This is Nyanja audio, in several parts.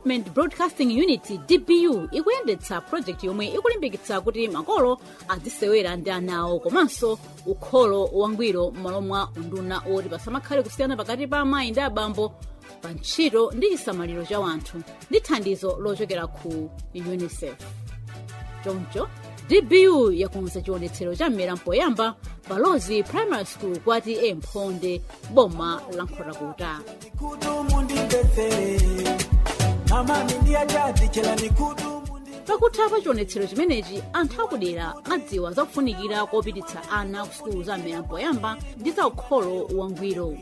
development broadcasting unit dbu ikuyendetsa project yomwe ikulimbikitsa kuti makolo azisewera ndi ana awo komanso ukholo wangwiro m'malo mwa unduna oti pasamakhale kusiyana pakati pa amayi ndi abambo pa ntchito ndi chisamaliro cha wanthu ndi thandizo lochokera ku unicef choncho dbu yakonza chionetsero cha mmera mpoyamba balozi primary school kwati emphonde boma la nkhotakota Nikudumu ndimvetsere amami ndiyachadzichala nikudumu ndi- pakutha pa chionetsero chimenechi anthu akudera adziwa zakufunikira kopititsa ana ku sukulu za mmera mpoyamba ndi za ukholo wangwiro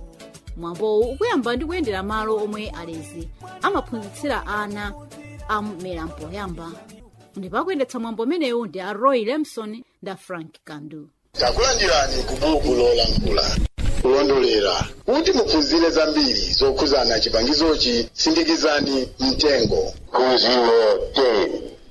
mwambowu ukuyamba ndi kuyendera malo omwe alezi amaphunzitsira ana a mmera mpoyamba ndipo akuyendetsa mwambo umenewu ndi a roy lemson ndi a frank kandu takulandirani ku buku lolankhula kulondolera kuti muphunzire zambiri zokhuzana chipangizochi sindikizani mtengo phunziro 10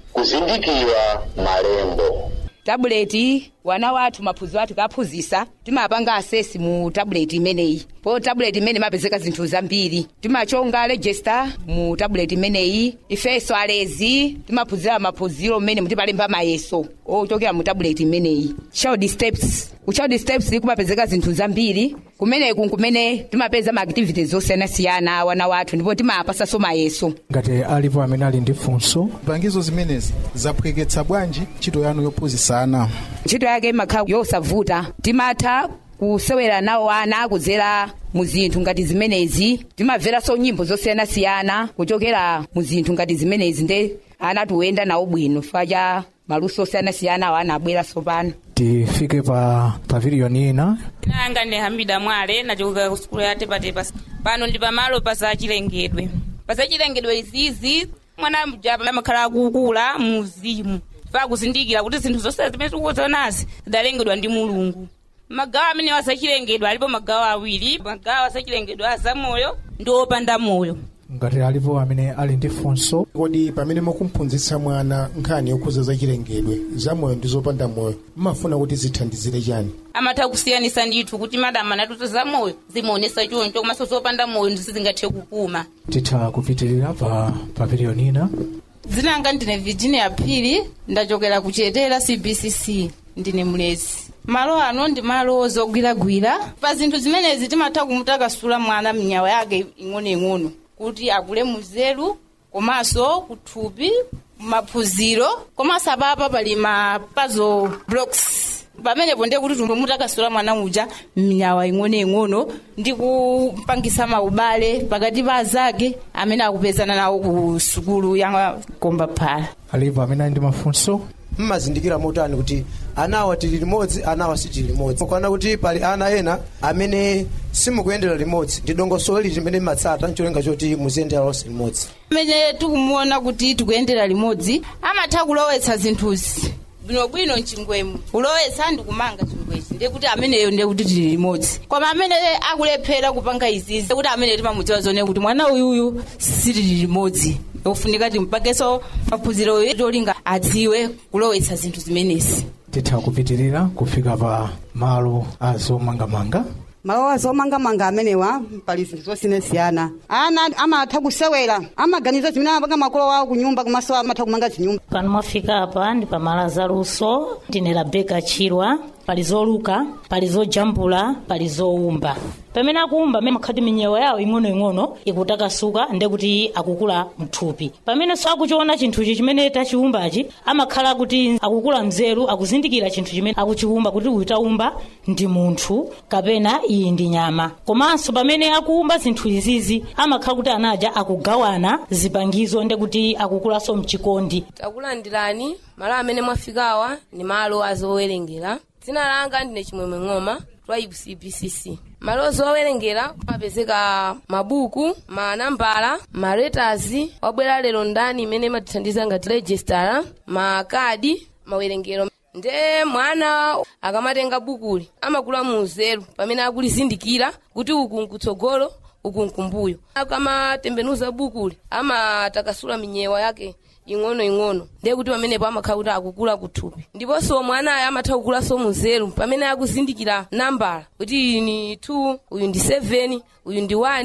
kuzindikira malembo tabuleti wana wathu maphunziro athu kaphunzisa timapanga asesi mu tabuleti imeneyi po tabuleti imene imapezeka zinthu zambiri timachonga register mu tabuleti imeneyi ifenso alezi timaphunzira maphunziro mmene mutipalemba mayeso ochokera mu tabuleti imeneyi child steps ku child steps kumapezeka zinthu zambiri kumeneku nkumene timapeza ma activities zosiyanasiyana wana wathu ndipo timapasaso mayeso ngati alipo amene ali ndi funso zipangizo zimenezi zaphweketsa bwanji ntchito yanu yophunzitsa ana ntchito yake imakhala yosavuta timatha kusewera nawo ana kudzera mu zinthu ngati zimenezi timamveranso nyimbo zosiyanasiyana kuchokera mu zinthu ngati zimenezi nde ana tiwenda nawo bwino fa cha maluso osiyanasiyana awo ana abweranso pano tifike pa paviliyoni ina nanga ndi hamida mwale nachoka ku sukulu ya tepatepa pano ndi pamalo pa zachilengedwe pa zachilengedwe izizi mwana mjapa amakhala akukula mu uzimu fa kuzindikira kuti zinthu zonse zimene tikuzonazi zidalengedwa ndi mulungu magawo amene wazachilengedwe alipo magawo awiri magawo azachilengedwe azamoyo ndi opanda moyo ngati alipo amene ali ndi funso kodi pamene mukumphunzitsa mwana nkhani yokhuza zachilengedwe zamoyo ndi zopanda moyo mmafuna kuti zithandizire chani amatha kusiyanisa ndithu kuti madama natuto zamoyo zimaonesa choncho komanso zopanda moyo ndizizingathe kupuma titha kupitirira pa paviliyoni ina dzina langa ndine virginia phiri ndachokera kuchetera cbcc ndine mlezi malo ano ndi malo ozogwiragwira pa zinthu zimenezi timatha kumutakasula mwana mnyawa yake ing'onoing'ono kuti akule muzeru komanso kuthupi maphunziro komanso apapa pali ma puzzle blocks pamenepo ndiye kuti tumutakasula mwana uja mnyawa ing'onoing'ono ndi kupangisa maubale pakati pa azake amene akupezana nawo ku sukulu ya komba phala alipo amene ali ndi mafunso mmazindikira motani kuti anawa tili limodzi anawa sitili limodzi kuona kuti pali ana ena amene simukuyendera limodzi ndi dongosolo liti limene limatsata ncholinga choti muziyendera lonse limodzi amene tikumuona kuti tikuyendera limodzi amatha kulowetsa zinthuzi bwinobwino mchingwemo kulowetsa ndi kumanga chingwechi ndiye kuti ameneyo ndiye kuti tili limodzi koma amene akulephera kupanga izizi kuti amene timamudziwa zone kuti mwana uyuyu sitili limodzi ofunika timpakenso maphunziro tolinga adziwe kulowetsa zinthu zimenezi titha kupitirira kufika pa malo azomangamanga malo azomangamanga amenewa pali zinthu zosiyanasiyana ana amatha kusewera amaganiza zimene amapanga makolo awo kunyumba komanso amatha kumanga zinyumba pano mwafika apa ndi pamala zaluso ndine rabeka chirwa pali zoluka pali zojambula pali zowumba pamene akuwumba amene makhati minyewa yawo ing'onoing'ono ikutakasuka nde kuti akukula mthupi pamenenso akuchiona chinthuchi chimene tachiwumbachi amakhala kuti akukula mzeru akuzindikira chinthu chimene akuchiwumba kuti uyu tawumba ndi munthu kapena iyi ndi nyama komanso pamene akuwumba zinthu izizi amakhala kuti anaja akugawana zipangizo nde kuti akukulanso mchikondi takulandirani malo amene mwafikawa ni malo azowerengera dzina langa ndine chimwemwe ng'oma twa cbcc malo zowerengera mapezeka mabuku manambala maletazi wabwera lero ndani imene imatithandiza ngati registara makadi mawerengero nde mwana akamatenga bukuli amakula muzeru pamene akulizindikira kuti uku nkutsogolo uku nkumbuyo akamatembenuza bukuli amatakasula minyewa yake ing'onoing'ono ndiye kuti pamenepo amakhala kuti akukula kuthupi ndiponso mwanayo amatha kukulanso muzeru pamene akuzindikira nambala kuti iyi ni 2 uyu ndi 7 uyu ndi 1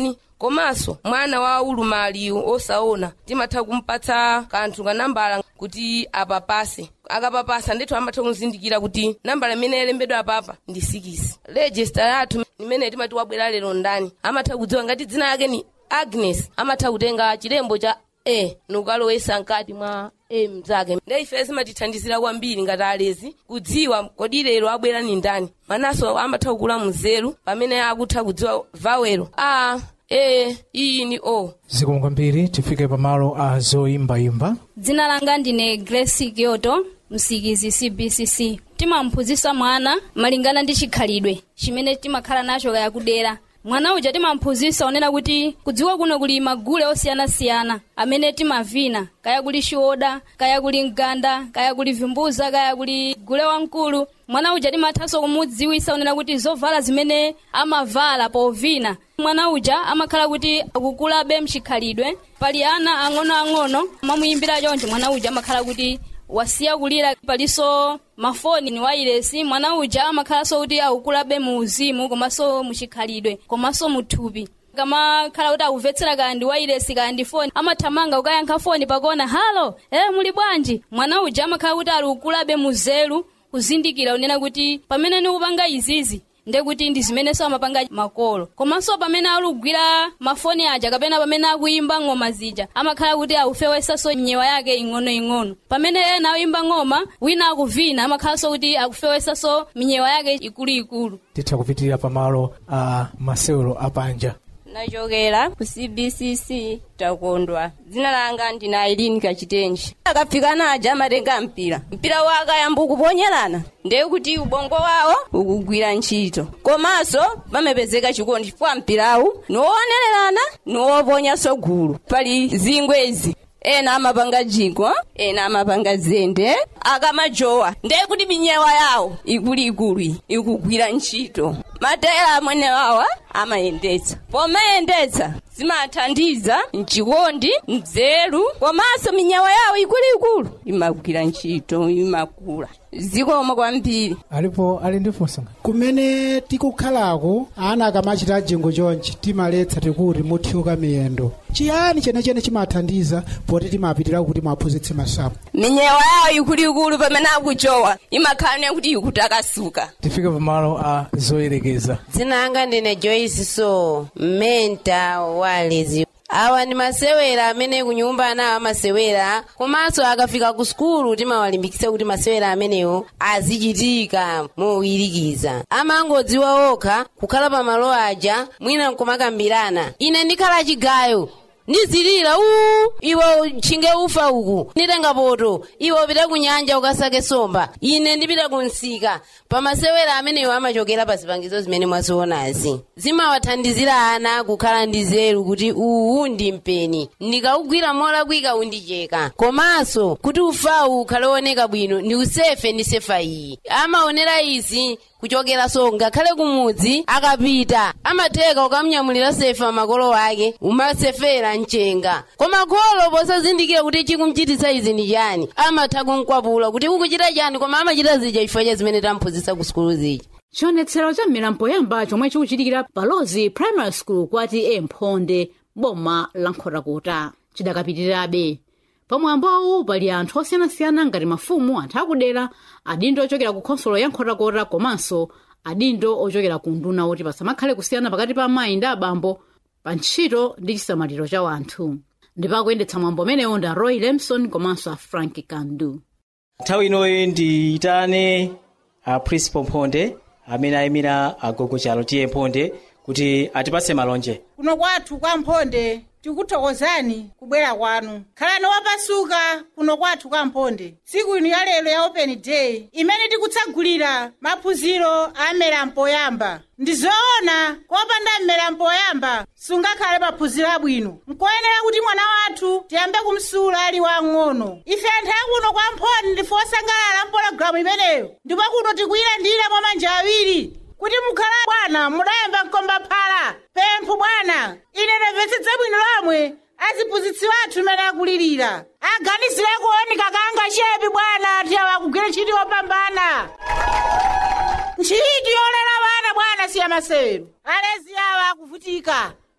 komanso mwana wa ulumali osaona timatha kumpatsa kanthu kanambala kuti apapase akapapasa ndithu amatha kuzindikira kuti nambala imene yalembedwa apapa ndi sikisi rejista yathu imene timati wabwera lero ndani amatha kudziwa ngati dzina lake ni agnes amatha kutenga chilembo cha a nukalowesa mkati mwa a mzake nde ife zimatithandizira kwambiri ngati alezi kudziwa kodi lero abwera ni ndani mananso amatha kukula mzeru pamene akutha kudziwa vawelo a e iyi ni o zikomo kwambiri tifike pamalo a zoyimbayimba dzina langa ndine grace kyoto msikizi cbcc timamphunzitsa mwana malingana ndi chikhalidwe chimene timakhala nacho kaya kudera mwana uja timamphunzitsa onena kuti kudziwa kuno kuli magule osiyanasiyana amene timavina kaya kuli xioda kaya kuli mganda kaya kuli vimbuza kaya kuli gule wamkulu mwana uja timathanso kumudziwitsa onena kuti zovala zimene amavala povina mwana uja amakhala kuti akukulabe mchikhalidwe pali ana ang'onoang'ono mamuyimbira choncho mwana uja amakhala kuti wasiya kulira palinso mafoni ni wailesi mwana uja amakhalanso kuti akukulabe mu uzimu komanso muchikhalidwe komanso muthupi kamakhala kuti akumvetsera kaya ndi wailesi kaya ndi foni amathamanga kukayankha foni pakona halo e muli bwanji mwana uja amakhala kuti ali kukulabe muzelu kuzindikira unena kuti pamene nikupanga izizi nde kuti ndi zimenenso amapanga makolo komanso pamene alugwira mafoni aja kapena pamene akuyimba ng'oma zija amakhala kuti akufewesanso nyewa yake ing'onoing'ono pamene ena akuyimba ng'oma wina akuvina amakhalanso kuti akufewesanso minyewa yake ikuluikulu titha kupitirira pamalo a masewero apanja nachokera ku cbcc takondwa dzina langa ndine aileen kachitenji akafika naja amatenga mpira mpira wawo akayamba kuponyerana ndiye kuti ubongo wawo ukugwira ntchito komanso pamapezeka chikondi chifukwa mpirawu niwoonererana niwoponyanso gulu pali zingwezi ena amapanga jigwa ena amapanga zende akamajowa ndiye kuti minyewa yawo ikuluikulu ikugwira ntchito matera amwene wawa amayendetsa pomayendetsa zimathandiza mchikondi mdzeru komanso minyewa yawo ikuluikulu imagwira ntchito imakula zikoma kwambiri alipo ali ndi funso kumene tikukhalako ana akamachita jingo chonchi timaletsa tikuti muthyoka miyendo chiyani chenechene chimathandiza poti timapitira kuti mwaphunzitse masapo minyewa yawo ikuluikulu pamene akujowa imakhala kuti ikutakasuka tifike pamalo a zoyerekeza dzina langa ndine joyce so mmenta walezi awa ndi masewera amene kunyumba anawo amasewera komanso akafika ku sukulu timawalimbikitsa kuti masewera amenewo azichitika mowirikiza amangodziwa okha kukhala pamalo aja mwina nkumakambirana ine ndikhala chigayo ndizilira uu iwe tchinge ufa uku nditenga poto iwe upita ku nyanja ukasake somba ine ndipita ku msika pamasewera amenewo amachokera pa zipangizo zimene mwazionazi zimawathandizira ana kukhala ndi zeru kuti uwu ndi mpeni ndikawugwira molakwika undicheka komanso kuti ufawu ukhale woneka bwino ndi usefe ndi sefa iyi amaonera izi kuchokeranso ngakhale kumudzi akapita amatheka ukamnyamulira sefa makolo ake umasefera mchenga koma kholo posazindikira kuti chikumchititsa izi ndi chani amatha kumkwapula kuti ukuchita chani koma amachita zija chifukwa cha zimene tamphunzitsa ku sukulu zija chionetsero cha milambo yamba chomwe chikuchitikira palozi primary school kwati emphonde boma la nkhotakota chidakapitirirabe pamwambowu pali anthu osiyanasiyana ngati mafumu anthu akudera adindo ochokera ku khonsolo ya nkhotakota komanso adindo ochokera ku nduna oti pasamakhale kusiyana pakati pa amayi ndi abambo pa ntchito ndi chisamaliro cha wanthu ndipakuyendetsa mwambo umenewo ndi a roy lemson komanso a frank kandu nthawi inoyi ndiyitane a principal mphonde amene ayimira agogo chalo tiye mphonde kuti atipatse malonje kuno kwathu kwa mphonde tikuthokozani kubwera kwanu khalani wapasuka kuno kwathu kwa mphonde tsiku ino ya lero ya open day imene tikutsagulira maphunziro a mmera mpoyamba ndi zoona kopanda mmera mpoyamba sungakhale maphunziro abwino nkoyenera kuti mwana wathu tiyambe kumsula ali wang'ono ife anthu akuno kwa mphonde ndife osangalala mpologalamu imeneyo ndipo kuno tikuyilandira mwa manja awiri kuti mukhala bwana mudayamba mkomba phala pempho bwana ine ndamvetsetsa bwino lomwe aziphunzitsi wathu imene akulirira aganizire kuonika kanga chepi bwana tiyawa kugwira ntchito yopambana ntchito yolera bana bwana siya masewero alezi awa akuvutika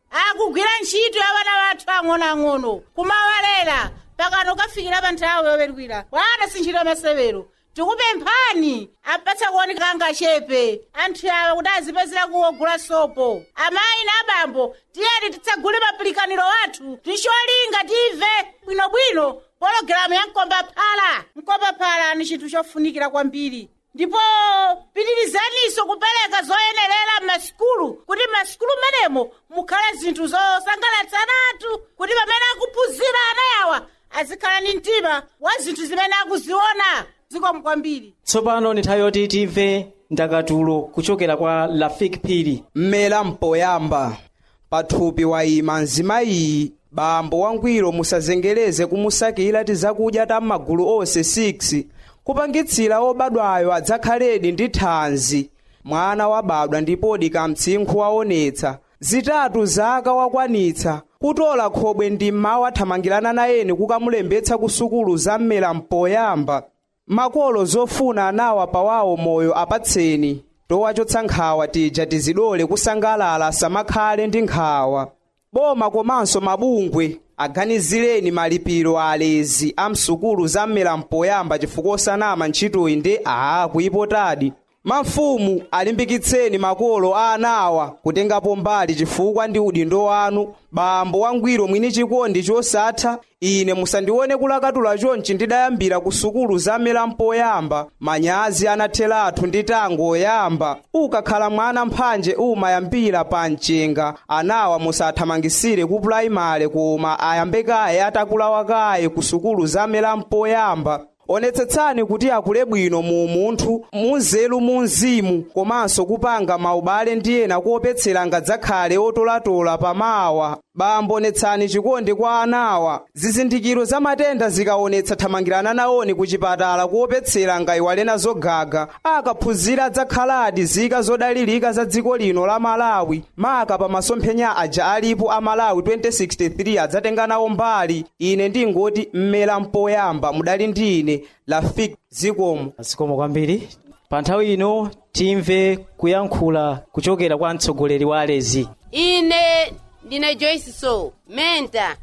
akugwira ntchito ya vana vathu ang'onoang'ono kumawalera pakano kafikira pa nthawi yowerwira bwana si ntchito yamasewero tikupemphani apatsa kuoneka ngachepe anthu awa kuti azipezera kuwogula sopo amayi na abambo tiyeni titsagule mapilikaniro athu ticholinga tive bwinobwino pologalamu ya mkombaphala mkombaphala ni chinthu chofunikira kwambiri ndipo pitirizaniso kupereka zoyenerera m'masikulu kuti m'masikulu menemo mukhale zinthu zosangalatsa anthu kuti pamene akuphunzira ana yawa azikhala ni mtima wa zinthu zimene akuziona zikomo kwambiri tsopano ni nthawi yoti timve ndakatulo kuchokera kwa lafik phiri mmera mpoyamba pathupi wayima mzimayi bambo wangwiro musazengereze kumusakira tizakudya ta m'magulu onse 6 kupangitsira obadwayo adzakhaledi ndi thanzi mwana wabadwa ndipodi kamtsinkhu waonetsa zitatu zaka wakwanitsa kutola khobwe ndi mmawa athamangirana nayeni kukamulembetsa ku sukulu za mmera mpoyamba makolo zofuna anawa pawawo moyo apatseni towachotsa nkhawa tija tizidole kusangalala samakhale ndi nkhawa boma komanso mabungwe aganizireni malipiro a alezi a msukulu za mmera mpoyamba chifukwa osanama ntchitoyi ndi aa kuyipotadi mafumu alimbikitseni makolo a anawa kutengapo mbali chifukwa ndi udindo wanu bambo wangwiro mwini chikondi chosatha ine musandione kulakatula chonchi ndidayambira ku sukulu za mmera mpoyamba manyazi anatheratu ndi tango oyamba ukakhala mwana mphanje umayambira pa mchenga anawa musathamangisire ku pulaimale koma ayambe kaye atakulawa kaye ku sukulu za mmera mpoyamba onetsetsani kuti akule bwino mu munthu munzeru mu mzimu komanso kupanga maubale ndi ena kuopetsera ngadzakhale otolatola pamawa bambo onetsani chikondi kwa anawa zizindikiro za matenda zikaonetsa thamangirana nawoni ku chipatala kuopetsera ngayiwalena zogaga akaphunzira adzakhaladi zika zodalirika za dziko lino la malawi maka pa masomphenya aja alipo a malawi 2063 adzatenga nawo mbali ine ndingoti mmera mpoyamba mudali ndi ine lafik zikomo zikomo kwambiri pa nthawi ino timve kuyankhula kuchokera kwa mtsogoleri wa alezi ine ndine joyce so menta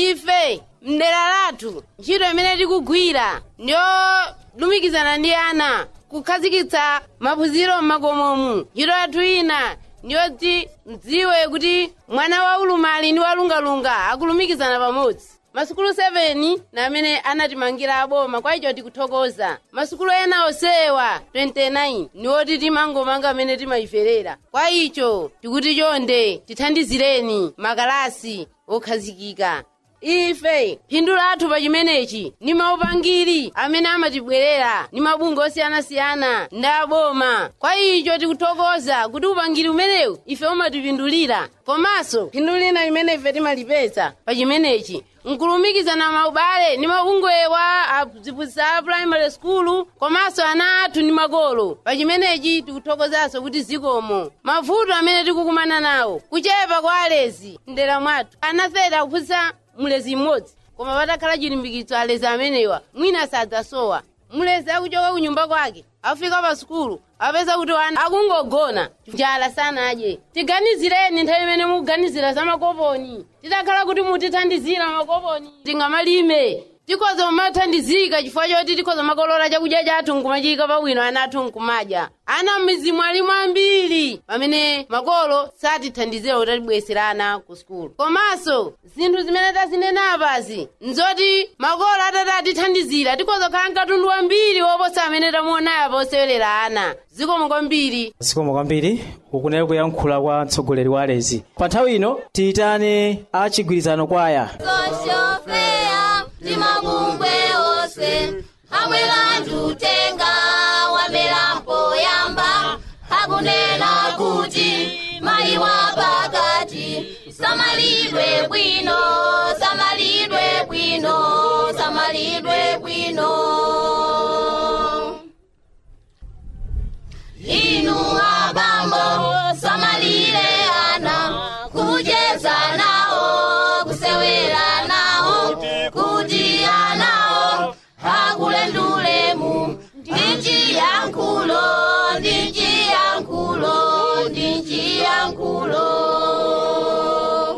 ife mdera lathu ntchito imene tikugwira ndiyolumikizana ndi ana kukhazikitsa maphunziro m'makomomu ntchito yathu ina ndiyoti mdziwe kuti mwana wa ulumali ndi walungalunga akulumikizana pamodzi masukulu 7 na amene anatimangira aboma kwa icho tikuthokoza masukulu ena osewa 29 niwoti timangomanga amene timayiferera kwa icho tikuti chonde tithandizireni makalasi okhazikika ife phindu lathu pa chimenechi ni maupangiri amene amatibwerera ni mabungwe osiyanasiyana ndi aboma kwa icho tikuthokoza kuti upangiri umenewu ife umatipindulira komanso phindu lina limene ife timalipeza pa chimenechi nkulumikizana maubale ni mabungwewa aziphunzitsa a primary school komanso ana athu ndi makolo pa chimenechi tikuthokozanso kuti zikomo mavuto amene tikukumana nawo kuchepa kwa alezi mdera mwathu anafeta kuphunzitsa mulezi mmodzi koma patakhala chilimbikitso alezi amenewa mwina sadzasowa mulezi akuchoka kunyumba kwake afika pa sukulu apeza kuti wana akungogona njala sanadye tiganizireni nthawi imene mukuganizira za makoponi titakhala kuti mutithandizira makoponi tingamalime tikhoza kumathandizika chifukwa choti tikhoza makolola chakudya chathu nkumachika pabwino ana athu nkumadya ana m'mizimu alimu ambiri pamene makolo satithandizira kuti atibwesera ana ku sukulu komanso zinthu zimene tazinena apazi nzoti makolo atati atithandizira tikhoza kukhala mkatundu wambiri woposa amene tamuonayo apa osewelera ana zikomo kwambiri zikomo kwambiri ukunena kuyankhula kwa mtsogoleri wa alezi pa nthawi ino tiyitane achigwirizano kwaya soshofeya timabungwe ose amwela njutenga wamera mpoyamba akunena kuti mayi wa pakati samalidwe bwino samalidwe bwino samalidwe bwino inu abambo samalire ana kucheza nawo kusewera nawo kuti anawo akule ndulemu ndichiyankhulo ndichiyankhulo ndichiyankhulo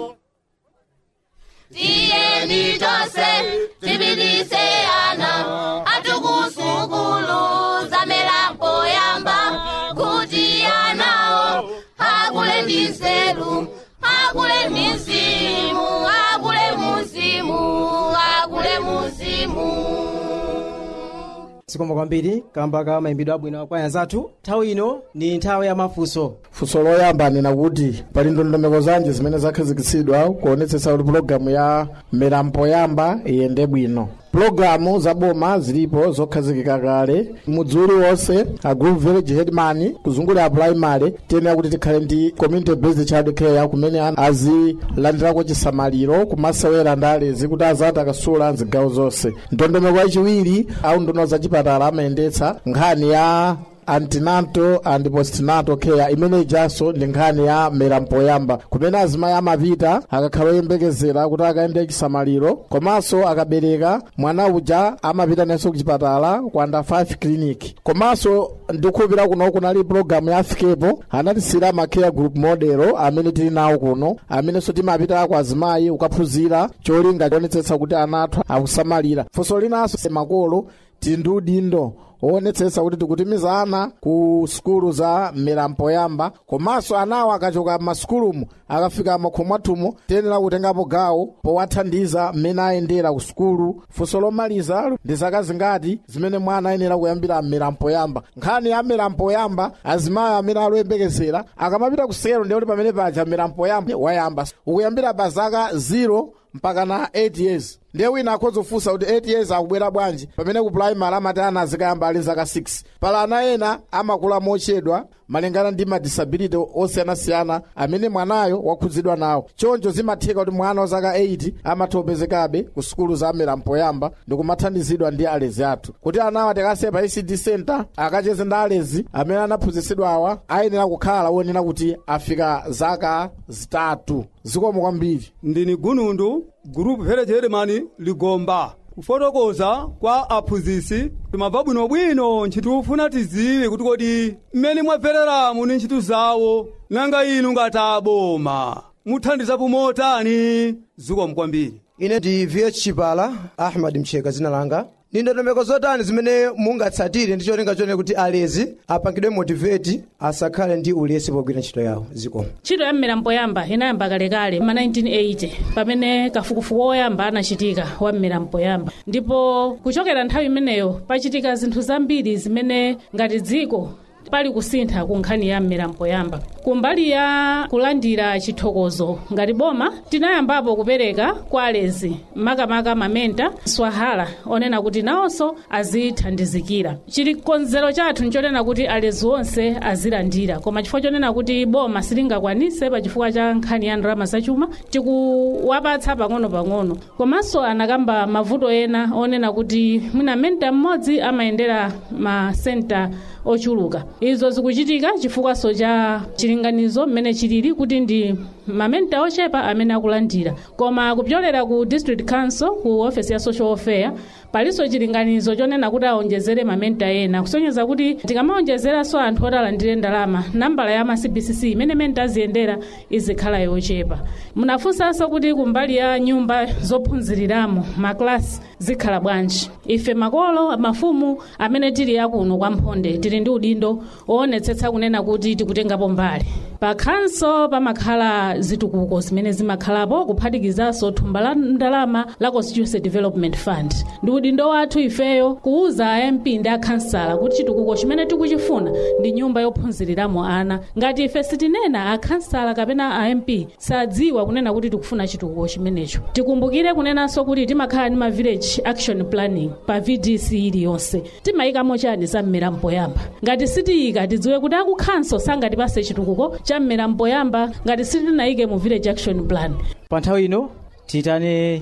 zikomo kwambiri kamba ka mayimbidwe abwino kwa anzathu nthawi ino ni nthawi ya mafunso funso loyamba nena kuti pali ndondomeko zanji zimene zakhazikitsidwa kuonetsetsa kuti pulogalamu ya milambo yamba iyende bwino pulogalamu za boma zilipo zokhazikika kale mudzi uliwonse a group village headman kuzungulira primary tiyenera kuti tikhale ndi community based child care kumene ana azilandirako chisamaliro kumasewera ndi alezi kuti azati akasula mzigawo zonse ndondomeko yachiwiri au ndono za chipatala amayendetsa nkhani ya antinato and postnatal care imene ijanso ndi nkhani ya milambo yamba kumene azimayi amapita akakhala oyembekezera kuti akaende chisamaliro komanso akabereka mwana uja amapita nenso kuchipatala kwa under 5 clinic komanso ndikukhulupira kuno kunali pulogalamu ya afikepo anatisira ma care group model amene tili nawo kuno amenenso timapita kwa azimayi kukaphunzira cholinga chionetsetsa kuti ana athu akusamalira funso linanso makolo tili ndi udindo owonetsetsa kuti tikutumiza ana ku sukulu za milambo yamba komanso anawo akachoka m'masukulumu akafika makhomo athumu tiyenera kutengapo gawo powathandiza mmene ayendera ku sukulu funso lomaliza ndi zaka zingati zimene mwana ayenera kuyambira milambo yamba nkhani ya milambo yamba azimayi amene aloyembekezera akamapita ku sukulu ndiye kuti pamene paja milambo yamba wayamba ukuyambira pa zaka 0 mpaka na 8 years ndiye wina akhoza kufunsa kuti 8 years akubwera bwanji pamene ku primary amati ana azikayamba ali zaka 6 pala ana ena amakula mochedwa malingana ndi madisability osiyanasiyana amene mwanayo wakhudzidwa nawo choncho zimatheka kuti mwana wa zaka 8 amathiopezekabe ku sukulu za milambo yamba ndi kumathandizidwa ndi alezi athu kuti anawa tikasiye pa ecd center akacheze ndi alezi amene anaphunzitsidwa awa ayenera kukhala wonena kuti afika zaka zitatu zikomo kwambiri ndini gunundu gurupu pherecheremani ligomba kufotokoza kwa aphunzisi timabva bwinobwino ntchito ufuna tiziwe kuti kodi mmene mwabvereramu ni ntchito zawo nanga inu ngati aboma muthandizapo motani zikomo kwambiri ine ndi vh chipala ahmad mcheka zina langa ndi ndondomeko zotani zimene mungatsatire ndi cholinga chone kuti alezi apangidwe motivate asakhale ndi ulesi pogwira ntchito yawo zikomo ntchito ya mmirambo yamba inayamba kalekale ma 1980 pamene kafukufuku woyamba anachitika wa mmirambo yamba ndipo kuchokera nthawi imeneyo pachitika zinthu zambiri zimene ngati dziko pali kusintha ku nkhani ya mmirambo yamba kumbali ya kulandira chithokozo ngati boma tinayambapo kupereka kwa alezi makamaka mamenta swahala onena kuti nawonso azithandizikira chilikonzero chathu nchonena kuti alezi onse azilandira koma chifukwa chonena kuti boma silingakwanise pachifukwa cha nkhani ya ndalama zachuma tikuwapatsa pang'ono-pang'ono komanso anakamba mavuto ena onena kuti mwina menta mmodzi amayendera masenta ochuluka izo zikuchitika chifukwaso cha chilinganizo mmene chilili kuti ndi mamenta ochepa amene akulandira koma kupyolera ku district council ku office ya social welfare palinso chilinganizo chonena kuti aonjezere mamenta ena kusonyeza kuti tikamaonjezeranso anthu oti alandire ndalama nambala ya ma cbcc imene menta aziyendera izikhala yochepa munafunsanso kuti kumbali ya nyumba zophunziriramo maklasi zikhala bwanji ife makolo mafumu amene tili akuno kwa mphonde tili ndi udindo woonetsetsa kunena kuti tikutengapo mbali pakhanso pamakhala zitukuko zimene zimakhalapo kuphatikizanso thumba la ndalama la constituency development fund ndi udindo wathu ifeyo kuuza amp ndi akhansala kuti chitukuko chimene tikuchifuna ndi nyumba yophunziriramo ana ngati ife sitinena akhansala kapena amp sadziwa kunena kuti tikufuna chitukuko chimenecho tikumbukire kunenanso kuti timakhala ndi ma village action planning pa vdc iliyonse timayikamo chani za mmirambo yamba ngati sitiyika tidziwe kuti akukhanso sangatipase chitukuko cha mmirambo yamba ngati sitinayike mu village action plan pa nthawi ino tiyitane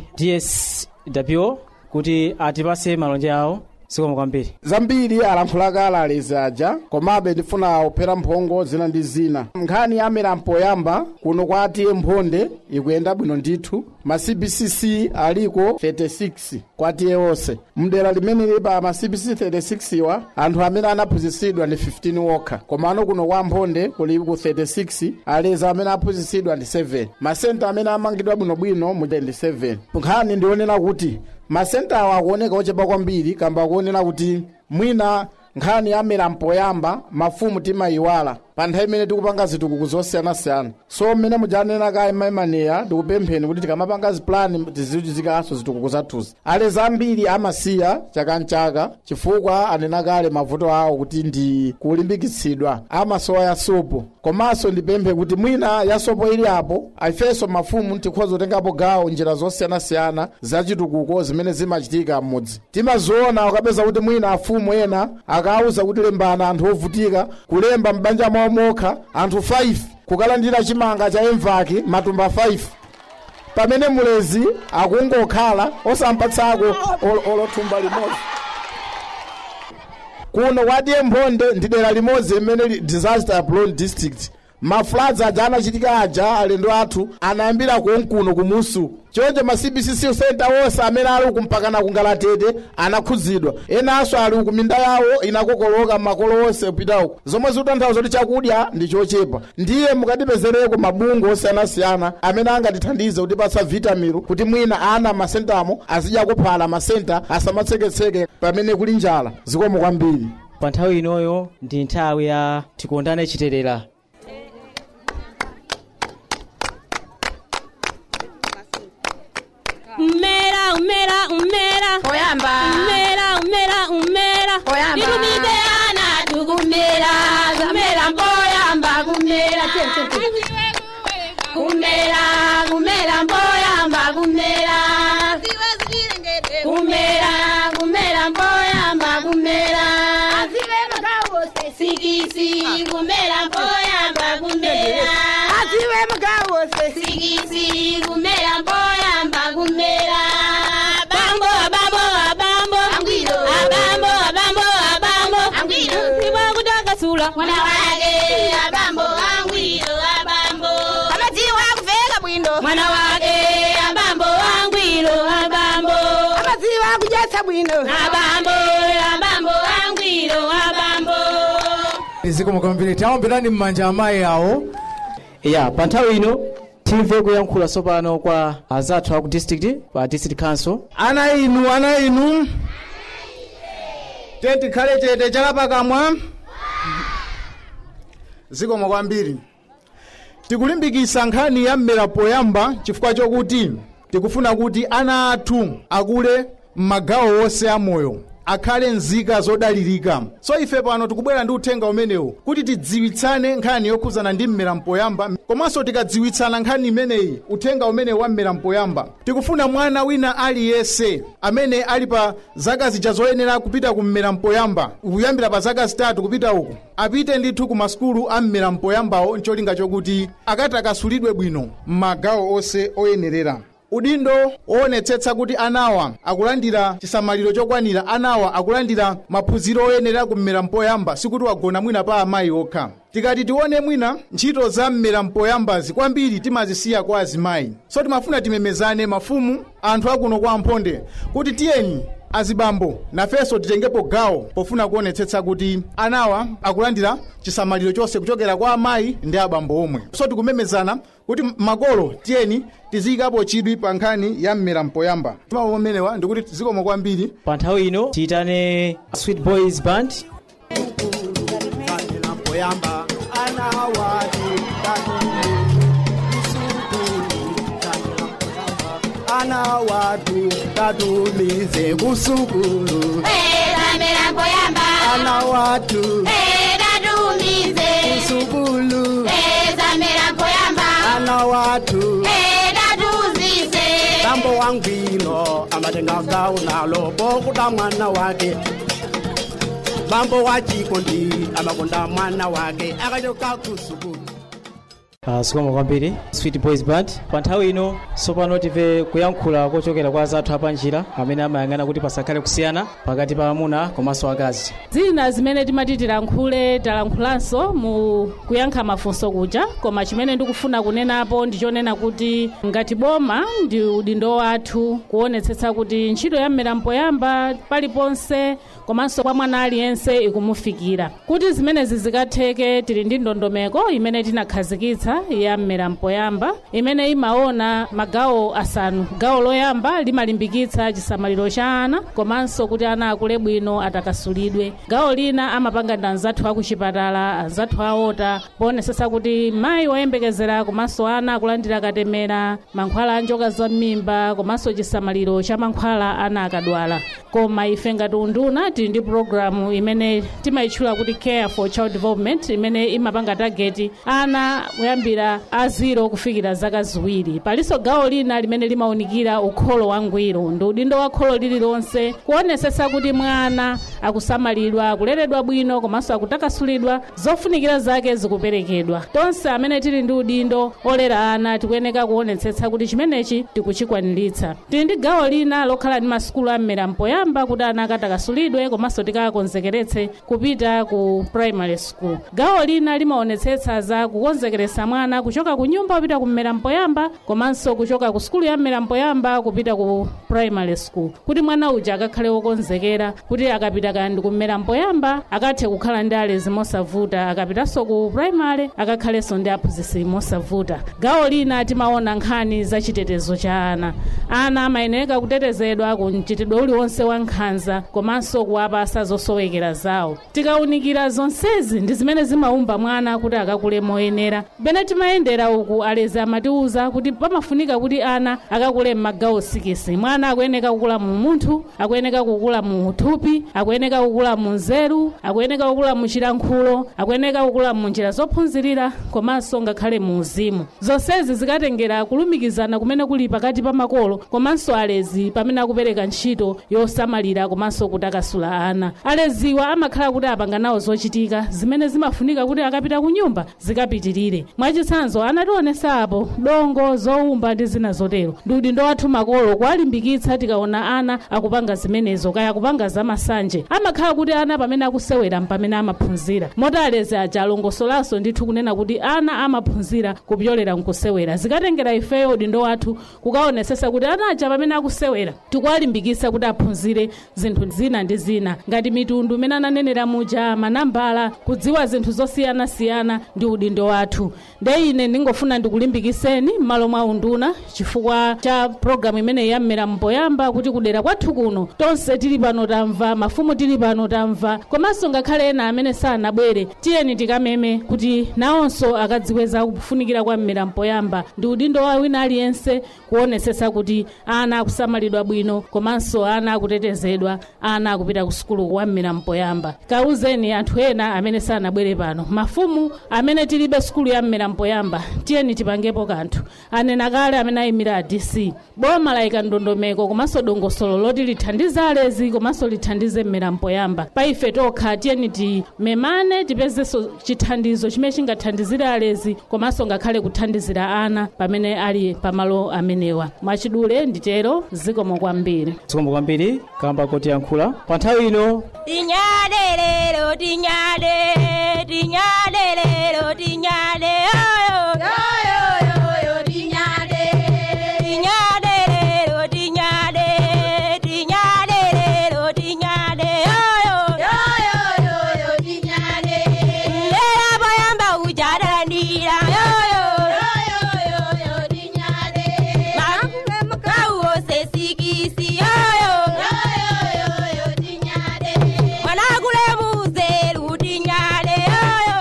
dswo kuti atipase malonje awo zikomo kwambiri zambiri alankhula kale alezi aja komabe ndifuna kuphera mphongo zina ndi zina nkhani ya milambo yamba kuno kwa atiye mphonde ikuyenda bwino ndithu ma cbcc aliko 36 kwa atiye onse mdera limene lili pa ma cbcc 36 wa anthu amene anaphunzitsidwa ndi 15 wokha koma ano kuno kwa mphonde kuli ku 36 alezi amene aphunzitsidwa ndi 7 masenta amene amangidwa bwinobwino mu 27 nkhani ndionena kuti masentawo akuoneka ochepa kwambiri kamba akuonera kuti mwina nkhani ya milambo yamba mafumu timayiwala pa nthawi imene tikupanga zitukuko zosiyanasiyana so mmene mujanena kaye maimaniya tikupempheni kuti tikamapanga zipulani tizichizikanso zitukuko zathuzi alezi ambiri amasiya chaka mchaka chifukwa anena kale mavuto awo kuti ndi kulimbikitsidwa amasowa ya sopo komanso ndipemphe kuti mwina ya sopo ili apo ifenso mafumu tikhoza kutengapo gawo njira zosiyanasiyana zachitukuko zimene zimachitika m'mudzi timaziona ukapeza kuti mwina afumu ena akauza kuti lembana anthu ovutika kulemba m'banja mwawo mokha anthu 5 kukalandira chimanga cha emvaki matumba 5 pamene mulezi akungokhala osampatsako ol- olothumba limodzi kuno kwadiye mphonde ndi dera limodzi limene li disaster prone district mafloods aja anachitika aja alendo athu anayambira konkuno kumusu choncho ma cbcc center wonse amene ali kumpakana kungalatete anakhudzidwa enanso ali ku minda yawo inakokoloka makolo onse kupita uko zomwe zikutanthauza kuti chakudya ndi chochepa ndiye mukatipezereko mabungwe osiyanasiyana amene angatithandize kutipatsa vitamiro kuti mwina ana masentamo azidya kuphala masenta asamatseketseke pamene kuli njala zikomo kwambiri pa nthawi inoyo ndi nthawi ya tikondane chiterera umera umera umera oyamba umera umera umera oyamba ndirumide ana tukumera zamera mboyamba kumera kumera kumera mboyamba kumera kumera kumera mboyamba kumera sikisi kumera mboyamba kumera aziwe mgawo sikisi kumera mboyamba kumera bambo bambo bambo angwiro abambo abambo abambo angwiro siwa kutakasula mwana wake abambo angwiro abambo amadziwa kuveka bwino mwana wake abambo angwiro abambo amadziwa kudyetsa bwino abambo abambo angwiro abambo zikomo kwambiri taombirani m'manja amayi awo ya pa nthawi ino timve kuyankhula tsopano kwa azathu aku district pa district council ana inu ana inu tentikhale chete chalapakamwa zikomo kwambiri tikulimbikitsa nkhani ya mmera poyamba chifukwa chokuti tikufuna kuti ana athu akule m'magawo onse amoyo akhale nzika zodalirika so ife pano tikubwera ndi uthenga umenewu kuti tidziwitsane nkhani yokhuzana ndi mmera mpoyamba komanso tikadziwitsana nkhani imeneyi uthenga umenewu wa mmera mpoyamba tikufuna mwana wina aliyense amene ali pa zaka zija zoyenera kupita ku mmera mpoyamba kuyambira pa zaka zitatu kupita uku apite ndithu ku masukulu a mmera mpoyambawo ncholinga chokuti akatakasulidwe bwino m'magawo onse oyenerera udindo woonetsetsa kuti anawa akulandira chisamaliro chokwanira anawa akulandira maphunziro oyenera kummera mpoyamba sikuti wagona mwina pa amayi okha tikati tione mwina ntchito za mmera mpoyambazi kwambiri timazisiya kwa azimayi so timafuna timemezane mafumu anthu akuno kwa amphonde kuti tiyeni azibambo nafenso titengepo gawo pofuna kuonetsetsa kuti anawa akulandira chisamaliro chonse kuchokera kwa amayi ndi abambo omwe so tikumemezana kuti makolo tiyeni tiziyikapo chidwi pa nkhani ya mmera mpoyamba mawu amenewa ndikuti zikomo kwambiri pa nthawi ino tiyitane sweet boys band poyamba ana wati ana watu tatumize kusukulu zamera mpoyamba ana watu datumize kusukulu zamera mpoyamba ana watu datuzize tambo wangwino amatenga gawo nalo bokuda mwana wake bambo wachikondi amakonda mwana wake akachoka kusukulu Uh, zikomo kwambiri sweet boys band pa nthawi ino tsopano timve kuyankhula kochokera kwa azathu apanjira amene amayang'ana kuti pasakhale kusiyana pakati pa amuna komanso akazi zina zimene timati tilankhule talankhulanso mu kuyankha mafunso kuja koma chimene ndikufuna kunenapo ndichonena kuti ngati boma ndi udindo wathu kuonetsetsa kuti ntchito ya mmera mpoyamba paliponse komanso kwa mwana aliyense ikumufikira kuti zimenezi zikatheke tili ndi ndondomeko imene tinakhazikitsa yoyamba ya mmera mpoyamba imene imaona magawo asanu gawo loyamba limalimbikitsa chisamaliro cha ana komanso kuti ana akule bwino atakasulidwe gawo lina amapanga ndi anzathu akuchipatala anzathu aota poonetsetsa kuti mayi woyembekezera komanso ana akulandira katemera mankhwala a njoka za m'mimba komanso chisamaliro cha mankhwala ana akadwala koma ife ngati unduna tili ndi programu imene timayitchula kuti care for child development imene imapanga tageti ana kuyambira a ziro kufikira zaka ziwiri palinso gawo lina limene limawunikira ukholo wangwiro ndi udindo wa kholo lililonse kuonetsetsa kuti mwana akusamalidwa akuleredwa bwino komanso akutakasulidwa zofunikira zake zikuperekedwa tonse amene tili ndi udindo olera ana tikuyeneka kuonetsetsa kuti chimenechi tikuchikwaniritsa tili ndi gawo lina lokhala ndi masukulu am'mera mpoyamba kuti ana akatakasulidwe komanso tikakonzekeretse kupita ku primary school gawo lina limaonetsetsa za kukonzekeretsa mwana kuchoka ku nyumba kupita ku mmera mpoyamba komanso kuchoka ku sukulu ya mmera mpoyamba kupita ku primary school kuti mwana uja akakhale wokonzekera kuti akapita kandi ku mmera mpoyamba akathe kukhala ndi alezi mosavuta akapitanso ku primary akakhalenso ndi aphunzitsi mosavuta gawo lina timaona nkhani za chitetezo cha ana ana amayeneka kutetezedwa ku mchitidwe uliwonse wa nkhanza komanso kuwapasa zosowekera zawo tikawunikira zonsezi ndi zimene zimaumba mwana kuti akakule moyenera pene timayendera uku alezi amatiwuza kuti pamafunika kuti ana akakule m'magawo sikisi mwana akuyeneka kukula mu munthu akuyeneka kukula mu thupi akuyeneka kukula mu nzeru akuyeneka kukula mu chilankhulo akuyeneka kukula mu njira zophunzirira komanso ngakhale mu uzimu zonsezi zikatengera kulumikizana kumene kuli pakati pa makolo komanso alezi pamene akupereka ntchito yosamalira komanso kutakasula ana aleziwa amakhala kuti apanga nawo zochitika zimene zimafunika kuti akapita ku nyumba zikapitirire mwachitsanzo anationesa apo dongo zowumba ndi zina zotero ndi udindo wathu makolo kuwalimbikitsa tikaona ana akupanga zimenezo kaya kupanga zamasanje amakhala kuti ana pamene akusewera mpamene amaphunzira moti alezi aja alongosolanso ndithu kunena kuti ana amaphunzira kupyolera nkusewera zikatengera ifeyo udindo wathu kukaonesesa kuti ana aja pamene akusewera tikuwalimbikitsa kuti aphunzire zinthu zina ndi zina ngati mitundu imene ananenera muja manambala kudziwa zinthu zosiyanasiyana ndi udindo wathu nde ine ndingofuna ndikulimbikiseni m'malo mwa unduna chifukwa cha programu imene yammera mpoyamba kuti kudera kwathu kuno tonse tili pano tamva mafumu tili pano tamva komanso ngakhale ena amene sanabwere tiyeni tikameme kuti nawonso akadziwe za kufunikira kwa mmera mpoyamba ndi udindo wa wina aliyense kuonesesa kuti ana akusamalidwa bwino komanso ana akutetezedwa ana akupita ku sukulu kwa mmera mpoyamba kauzeni anthu ena amene sanabwere pano mafumu amene tilibe sukulu ya mmera mpoyamba tiyeni tipangepo kanthu anena kale amene ayimira a dc boma layika ndondomeko komanso dongosolo loti lithandize alezi komanso lithandize mmera mpoyamba pa ife tokha tiyeni timemane tipezenso chithandizo chimene chingathandizire alezi komanso ngakhale kuthandizira ana pamene ali pamalo amenewa mwachidule nditero zikomo kwambiri zikomo kwambiri kamba kotiyankhula pa nthawi ino tinyade lero tinyade tinyade lero tinyade oyo oyo tinyade tinyade lero tinyade tinyade lero tinyade oyo oyo tinyade lera bayamba kujadarandira oyo oyo tinyade makauo sesikisi oyo oyo tinyade mwanakule muzeru tinyade oyo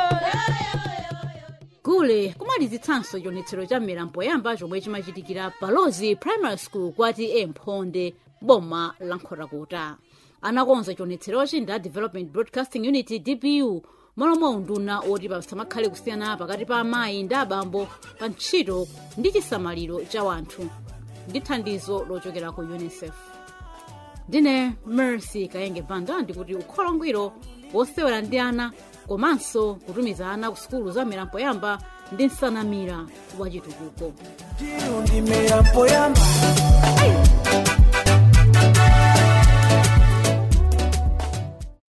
gule kumalizitsanso chionetsero cha mmera mpoyamba chomwe chimachitikira balozi primary school kwati emphonde boma la nkhotakota anakonza chionetserochi ndi a development broadcasting unit dbu malomwe unduna oti pasamakhale kusiyana pakati pa amayi ndi abambo pa ntchito ndi chisamaliro cha wanthu ndi thandizo lochokera ku unicef ndine mercy kayenge banda ndikuti ukhola ngwiro wosewera ndi ana komanso kutumiza ana ku sukulu za mmera mpoyamba ndi nsanamira wachitukuko ndimera mpoyamba